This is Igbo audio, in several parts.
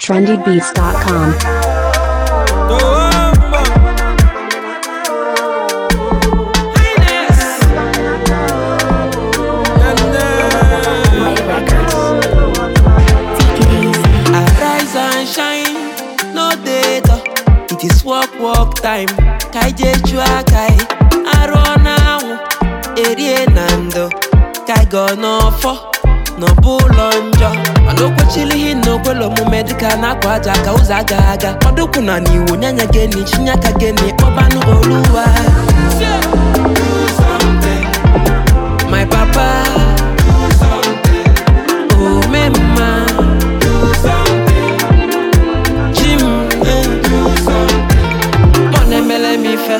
trendybeats.com. Arise and shine, no data. It is work, work time. Kaije chua kai, aro na anwụ, erie na ndo. Kai go n'ọfọ, n'ọbụlọ njọ. Mana okwechili ihe na okwele omume dịka na-akwa aja ka ụzọ aga aga. Ọdụkwụ na n'iwu nyanya geni, chinyaka geni, kpọbanụ oluwa. My papa, oh me mama. Jim, ọ na-emele m ife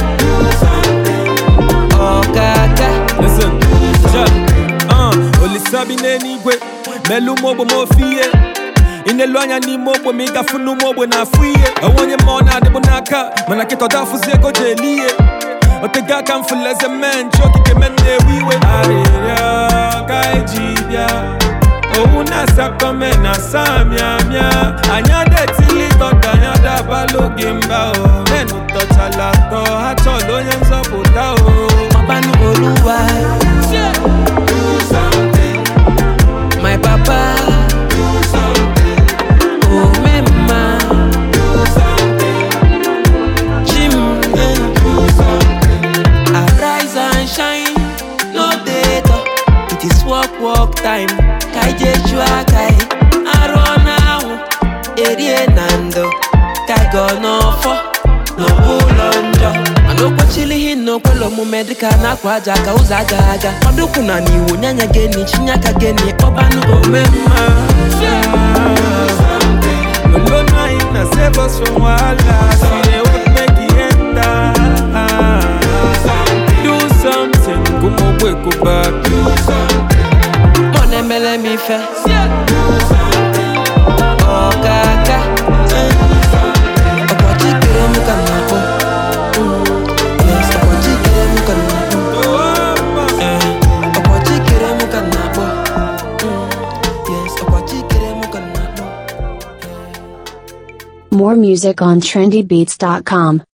ọgaga Listen, Jack, uh, olisa bi n'eluigwe melu ụmụ ogbe m ofe ihe ị na-elu anya n'ime ogbe ma ị gafu n'ụmụ ogbe na-afụ ihe onwe onye ma ọ na-adịbụ n'aka mana kịta ọda afụzi ego ji eli ihe otego aka m fụlụ eze mee nche okike me na-ewe iwe arịrịọ ka eji bịa owu na-asakọ me na samịamịa anya detili dọda anya dabalụ gị mba o menụ tọchala atọ ha chọrọ onye nzọpụta o ọbanụ oluwa my papa ome mma Jim arise and shine no data it is work work time ka ije chụọ aka ị arụ na anwụ erie na ndo ka ị gọ n'ọfọ n'ọbụlọ njọ mana okwechili ihe na okwele omume dịka na-akwa aja ka ụzọ aga aga ọdụkwụ na n'iwu nyanya geni chinyaka geni kpọbanụ ome mma Alone I na save us from wahala. See the work make it enter. Do something, come on, wake up back. ọ na-emele m ife ọkaka ọkọchị kere m ka m na-akpọ Mm, yes, ọkọchị kere m ka m na-akpọ Eh, ọkọchị kere m ka m na-akpọ Mm, yes, ọkọchị kere m ka m na-akpọ More music on trendybeats.com.